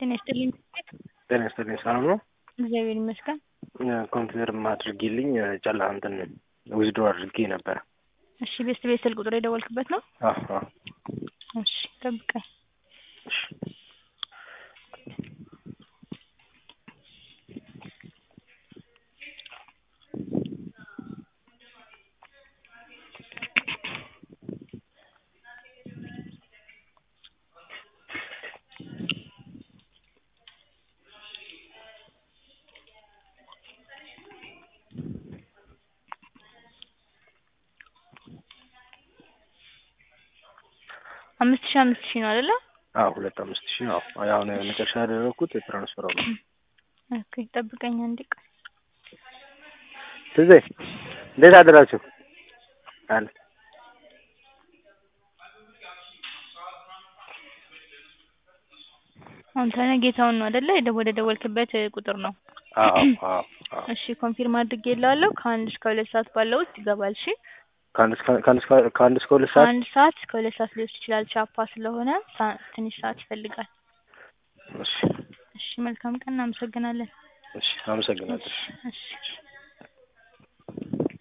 ጤና ይስጥልኝ። ጤና ይስጥልኝ። ሰላም ነው? እግዚአብሔር ይመስገን። ኮምፒውተር አድርጊልኝ ጨላ እንትን ዊዝዶ አድርጌ ነበረ። እሺ ቤስት ቤት ስልክ ቁጥር የደወልክበት ነው? አዎ አዎ። እሺ ጠብቀኝ። እሺ አምስት ሺህ አምስት ሺህ ነው አይደለ? አዎ ሁለት አምስት ሺህ ነው። አሁን መጨረሻ ያደረኩት የትራንስፈር ነው። ኦኬ ጠብቀኝ አንዴ ቆይ። ትዜ እንዴት አደራችሁ? አለ አንተ ነህ ጌታውን ነው አይደለ? የደ- ወደ ደወልክበት ቁጥር ነው። አዎ አዎ አዎ። እሺ ኮንፊርም አድርጌልሃለሁ። ከአንድ እስከ ሁለት ሰዓት ባለው ውስጥ ይገባል። እሺ ከአንድ እስከ ከአንድ እስከ ከአንድ እስከ ሁለት ሰዓት ከአንድ ሰዓት እስከ ሁለት ሰዓት ሊወስድ ይችላል። ቻፓ ስለሆነ ሳ- ትንሽ ሰዓት ይፈልጋል። እሺ እሺ መልካም ቀን። እናመሰግናለን። እሺ አመሰግናለሁ። እሺ